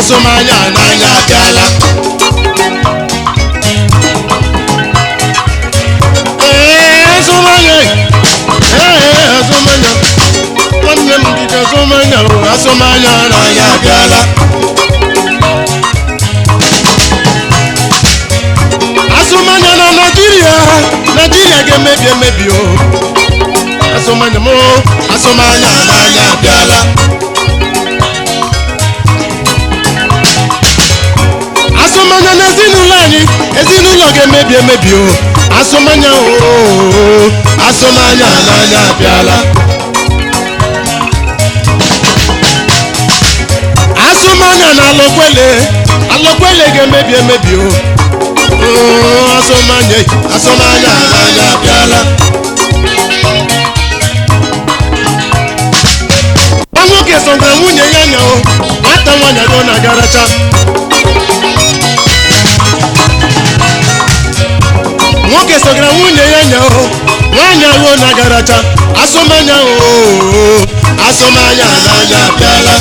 asụmanya n'anya abịala Ee, azụmanya ee azụmanya nwanne m dịka azụmanya o azụmanya n'anya abịala azụmanya na naijiria naijiria ga-emebi emebi o azụmanya m o, azụmanya n'anya abịala azụmanya na ezinụlọ anyị ezinụlọ ga-emebi emebi o azụmanya o azụmanya n'anya abịala azụmanya na alọkwele alọkwele ga-emebi emebi o Oo, azụmanya azụmanya n'anya abịala nwa nwoke sọgara nwunye ya nya o nwata nwaanyị go na-agaracha nwoke sogara nwunye ya nya o nwaanyị ahụ na-agaracha asụmanya o asụmanya n'anya abịala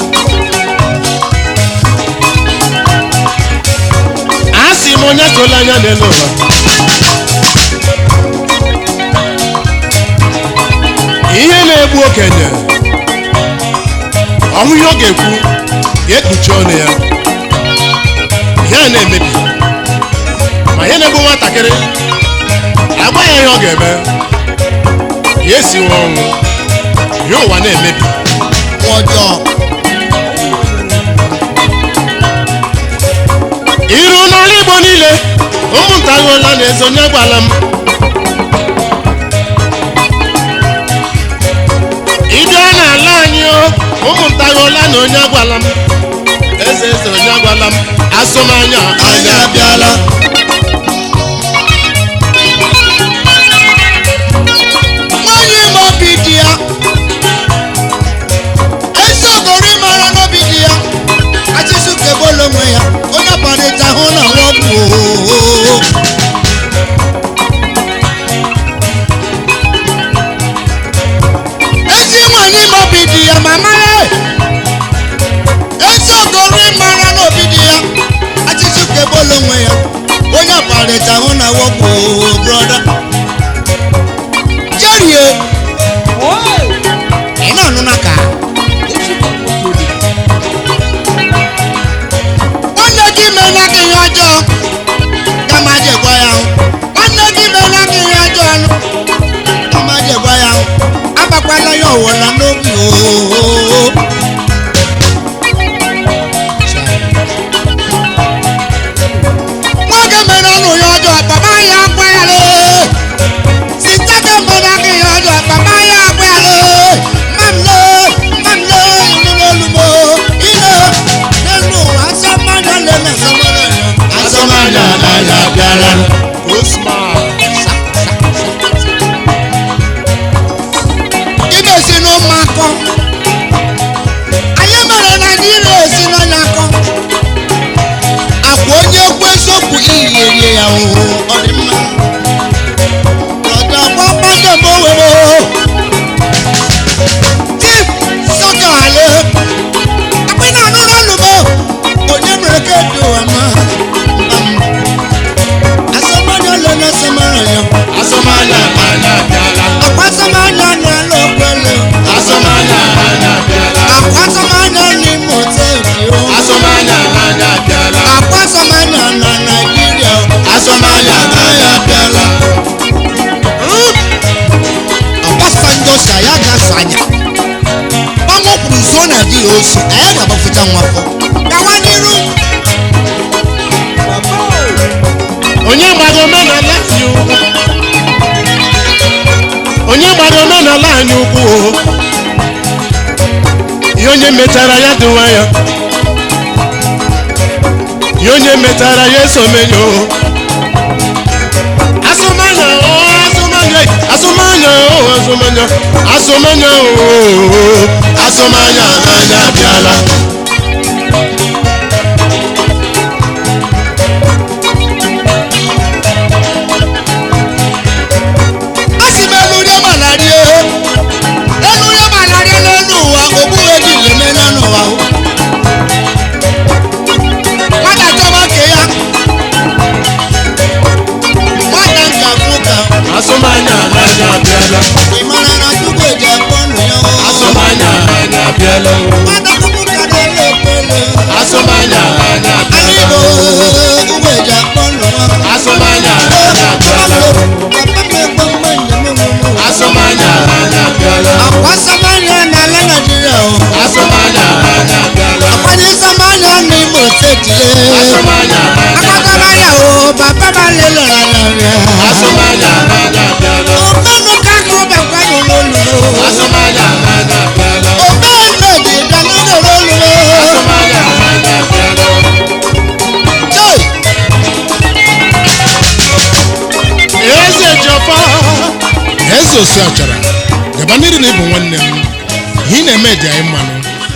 a sị m onye sola anya n'elu ụwa ihe na-egbu okenye ọhụ ihe ọ ga-ekwu ga-ekpuchi ọnụ ya ihe a na-emebi ma ihe na-egbu nwatakịrị agwa ya ihe ọ ga-eme ya esiwe ọnwụ ya ụwa na-emebi ọjọọ iru n'ala igbo niile ụmụnta ghọla na ezonye gwala m ịbịa n'ala anyị o ụmụnta ghọla na onye agwala m eze eze onye agwala m asụmanya anya abịala nwaanyị ma obi dị ya ezi ogori mara n'obi dị ya achịsụ kebolo onwe ya onye kparịta hụ na nwọbụ ezi nwaanyị ma obi dị ya ma mara ezi ogori mara n'obi dị ya achịsụ kebolo onwe ya onye kparịta hụ na nwọbụ broda jerie ị na-anụ na ka nwanne gị meela gị ihe ọjọọ kama ji gwa ya hụ nwanne gị meela gị ihe ọjọọ nụ kama ji gwa ya hụ agbakwala ya ọwụla n'obi ooo nwoke mere ọnụ ya ọjọọ baba ya agwa ya lee sita ka mbara gị ya ọjọọ baba ya agwa ya lee mamle mamle ilu n'olumo ile n'elu ụwa asọ mmadụ ole na asọmọrọ ya asụmanya n'anya abịala osman ị ga-esi n'ụmụ akọ anyị mere naijiria esi n'ọnya akọ akwa onye ekwu eziokwu iyi erie ya oo ọ dị mma ọdọgba mmadụ m owere chief sọka ale akpị na anụ n'ọnụmọ onye mere ka edu ụwa ma asọmanya ole na asọmanya ya asụmanya n'anya abịala akwa asọmanya na-alụ okwele asụmanya n'anya abịala akwa asọmanya n'ime steeti o asụmanya n'anya abịala akwa asọmanya na naijiria o asụmanya n'anya abịala Obasanjo si anyị aga-asanya ọnwụ kwuru zuo na di ya osi anyị ga-agbafụta nwafọ gawa n'iru onye gbara omenala anyị ukwu onye gbara omenala anyị ukwu o ihe onye metara ya dị nwayọ ihe onye metara ya esomenyo asụmanya o asụmanya asụmanya o asụmanya asụmanya o asụmanya n'anya abịala a sị m elurie malaria elurie malaria n'elu ụwa ogbughị gị eme n'ụwa o papa ma lele rẹ. Azụmahịa anaghị abịala. Omenu kakọ bẹ̀kọ́ yóò lólu. Azụmahịa anaghị abịala. Omenu èdè ìdáná yóò lólu. Azụmahịa anaghị abịala. Joy. Eze Jọfọ. Eze osi achara. Gaba n'iru na ịbụ nwanne m. Ihe ị na-eme dị anyị mmanụ.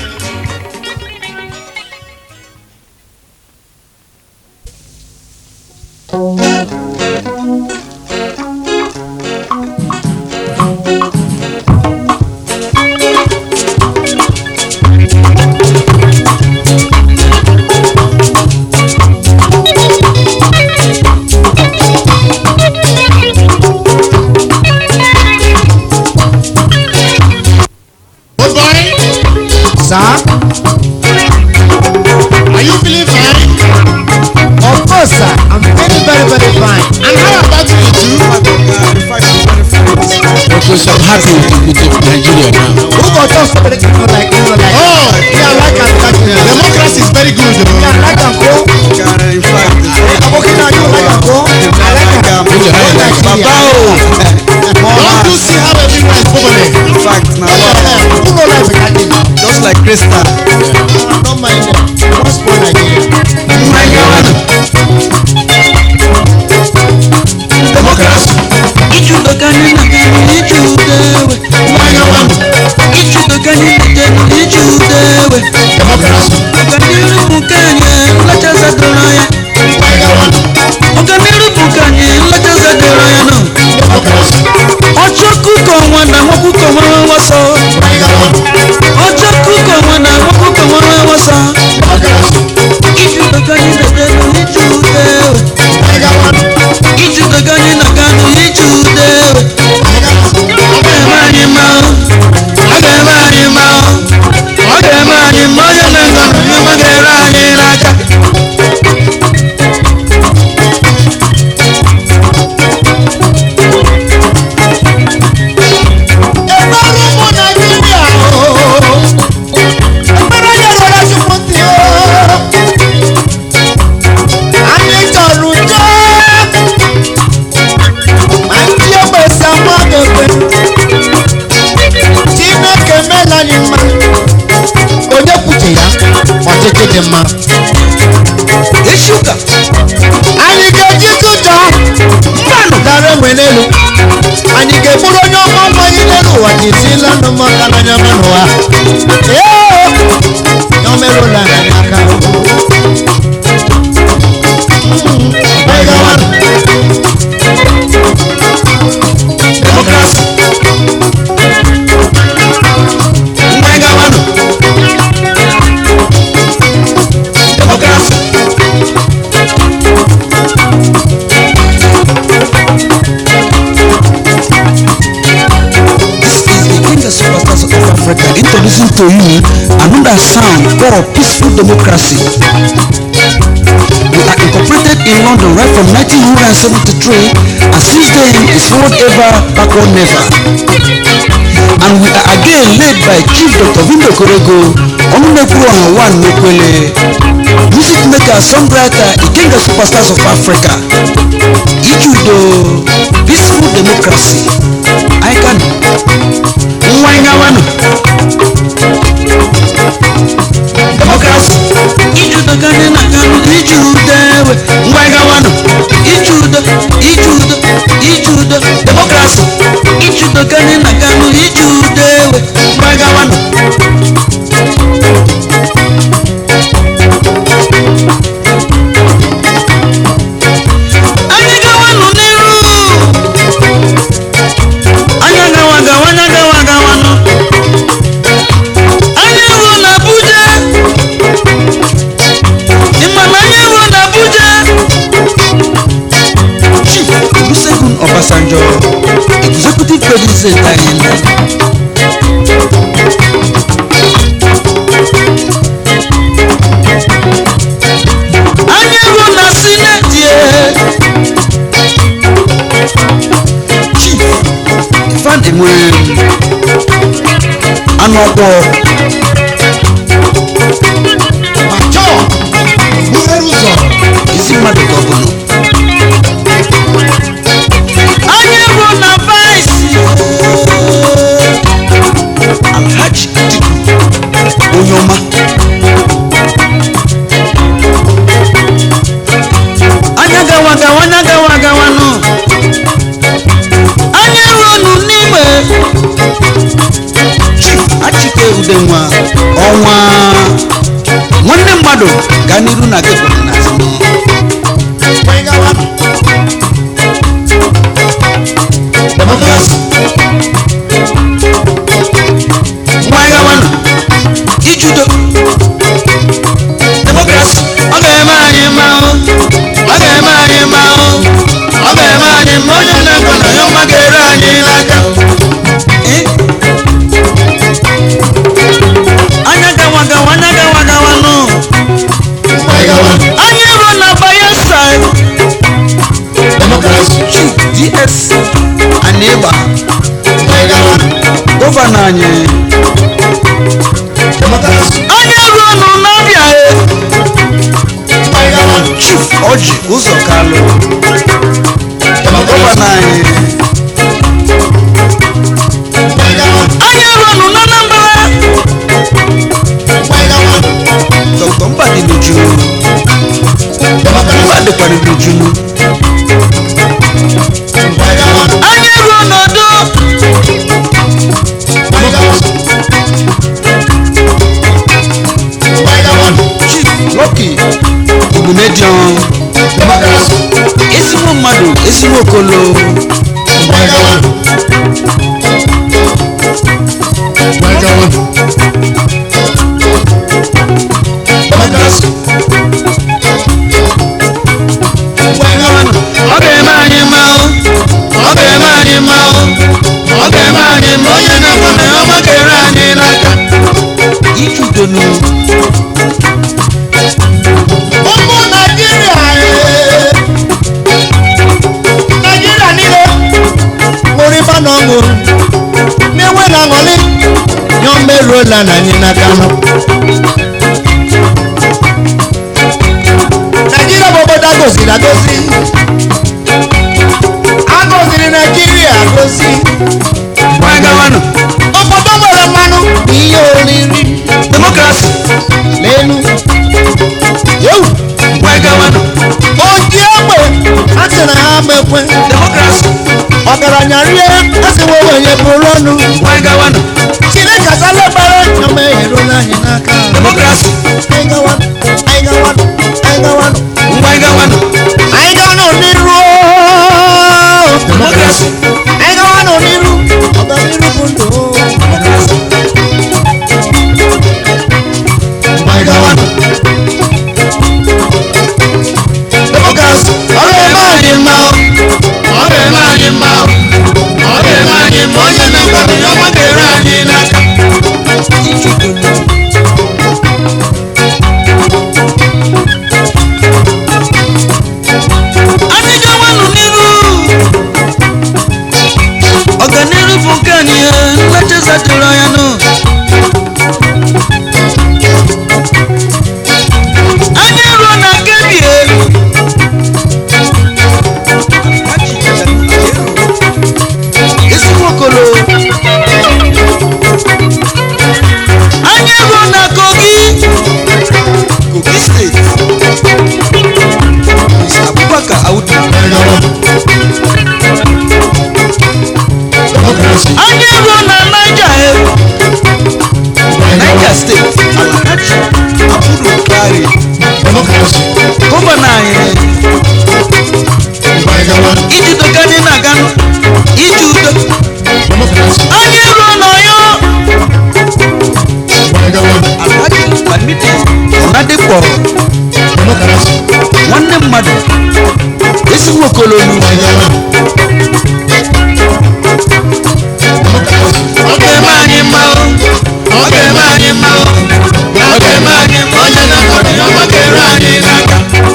Oh boy, Sir, are you feeling fine? of course sir, I'm very very very fine. And how about you too? Because I'm happy with, with Nigeria now. Who go talk so many people like you like? Oh, Me I like am like you. democracy is very good. Me I oh. like am go. Aboki na you like am go. I like am. Put your hand like Don't you see how everywhere is bubbling? Who no like better thing? Just like Krista. Don't mind them. What's for Nigeria? Democracy. Ichudokani nakani ichudewe. Ichudokani nakani ichudewe. Democracy. Ọganiru bukanye nlachaza doro ya. Ọganiru bukanye nlachaza doro ya nọ. Democracy. Ọjọ́ kúkọ̀ wọn na wọ́n kúkọ̀ wọn wọ́n wọ́n sọ. Ọjọ́ kúkọ̀ wọn na wọ́n kúkọ̀ wọn wọ́n wọ́n sọ. Ichudokani nakani ichudewe. Ichudokani nakani ichudewe. Ọ ga-eme anyị mma o. Ọ ga-eme anyị mma o. Ọ ga-eme anyị mma onye na-ego n'ụwa ga-ere anyị n'aka. Ekpere ụmụ Naịjirịa o. Ekpere onye rịọrọ Chukwu ntị o. Anyị chọrọ udo. Ma ndị ogbesi ama ga-ekwe. Chineke meela anyị mma. Onye kwuche ya, ọchịchị dị mma. Echi ụka, Anyị ga-eji ụjọ mmanụ dara enwe n'elu. Anyị ga-egburu onye ọma ọma anyị n'elu ụwa ji esila ndụ m aka n'anya m n'ụwa. Ee, ya o merụla anyị aka. Mm, anyị gawa. Democracy. mgbe gawanụ, Democracy. this is the King of Superstars of Africa introducing to you another sound called peaceful democracy. We are incorporated in London right from 1973 and since then is forward ever, backward never. And we are again led by Chief Dr. Vindo Korego, Omunekwu One Mekwele, music maker, songwriter, Ikenga Superstars of Africa, Ijudo, peaceful democracy. I can. Mwangawano. Democracy. Ijudo gani na kanu ijudewe. Mwangawano. Ijudo, ijudo, ijudo. Democracy. Ijudo gani na kanu ijudewe. Mwangawano. Anyị gawanụ n'iru. Anyị agawa agawa, anyị agawa agawanụ. Anyị ruo n'Abuja. Ị ma na anyị ruo n'Abuja? Chief Olusegun Obasanjo, Executive President anyị. Anyị ruo na Sineti. Chief Ifeanyi nwere anụ ọkpọ Ma chọọ, buhere ụzọ. ezi mmadụ ka ọ bụrụ mmadụ gaa n'iru na gị kwụrụ n'azụ Democracy. ngwa anyị gawanụ ijudo Democracy. ọ ga-eme anyị mma o ọ ga-eme anyị mma o ọ ga-eme anyị mma onye na-ekwe na ya ọma ga-eru anyị n'aka Eh? anya gawa gawa anya gawa gawa nụ anyị ruo na bayelsa Democracy. chief ds anịgba gọvanọ anyị Democracy. anyị ruo nụ n'ọbịa e chief ọjị ụzọ kalụ gọvanọ anyị anyị ruo nụ n'anambra dr mbadi n'ujunu mbadịkwara n'ujunu anyị ruo n'ọdụ chief lucky ogbumedion ezigbo mmadụ ezigbo okolo ọ ga-eme anyị mma o ọ ga-eme anyị mma o ọ ga-eme anyị mma onye na-ekwe na ya ọma ga-ere anyị n'aka iji udonu ụmụ naijiria ee. naijiria niile ṅụrụ ife na ọ ṅụrụ na-enwe na aṅụrị nyọ mmeruola na anyị n'aka nọ naijiria bụ obodo agoziri agozi agoziri naijiria agozi ngwa gawanụ obodo nwere mmanụ bụ ihe oriri demokrasi n'elu yewu ngwa gawanụ oji egbe a sị na ha mekwe demokrasi ọgaranya rie asịwa ogbenye bụrụ ọnụ ngwa gawanụ chineke asala gbara nyama eruola anyị n'aka demokrasi anyị gawanụ anyị gawanụ anyị gawanụ ngwa gawanụ anyị gawanụ n'iru demokrasi anyị gawanụ n'iru ọganiru bụ ndụ anyị gawanụ demokrasi ọ ga-eme anyị mma o ọ ga-eme anyị mma o ọ ga-eme anyị mma onye na-ekwe na ya ọma ga-ere anyị n'aka iji udonu anyị gawanụ n'iru ọganiru bụ nke anyị nlecheza dịrị anya nụ anyị ruo na kebie ezigbo okolo anyị ruo na kogi kogi steeti Mr. abubakar audu anyị ruo na naija e naija steeti alhaji abudu bari gọvanọ anyị iji udo ka anyị na-aganụ iji udo anyị ruo n'ọyọ alhaji lamidi ọnadịkpọ nwanne mmadụ ezigbo okololu ọ ga-eme anyị mma o ọ ga-eme anyị mma o ọ ga-eme anyị mma onye na-akọrọ ya ọma ga-eru anyị n'aka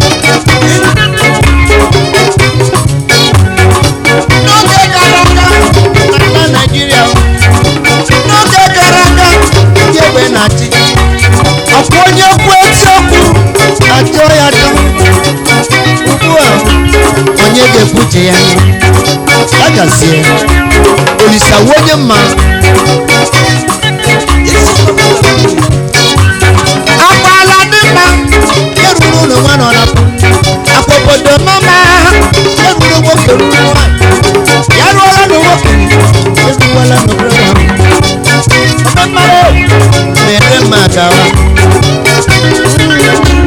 n'oge gara aga na naijiria n'oge gara aga ndị egbe na-achị ọkwa onye kwu eziokwu achọ ya chọ ugbu a onye ga-ekwuche ya ya gazie olisa wu onye mma akpala dị mma eruru ụlọ nwa nọ na akwa obodo mama eruru nwoke ruru nwanyị ya rụọla na nwoke eruwala n'obodo ahụ ọdọ mmadụ na-ere mma agawa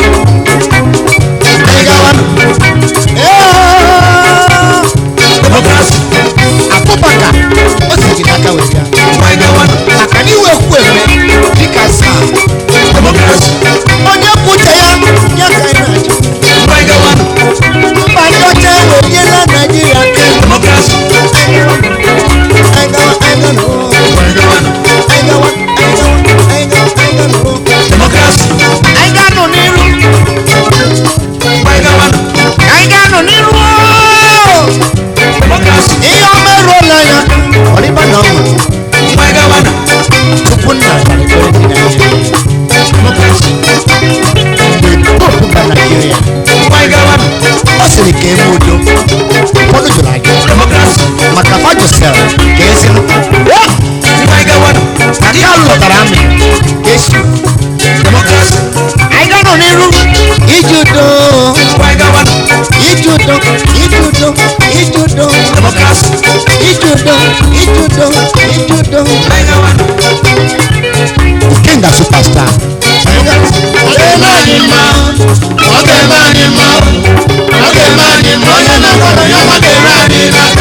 ọ ga-eme anyị mma ọ ga-eme anyị mma onye na-akwado ya ọ ga-ere anyị n'aka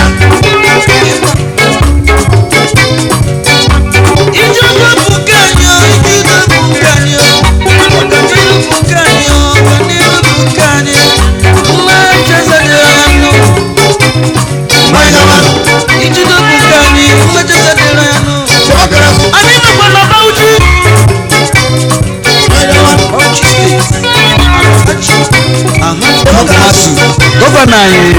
mmanya gaba chebakara mmanya gaba Masu, gọvanọ anyị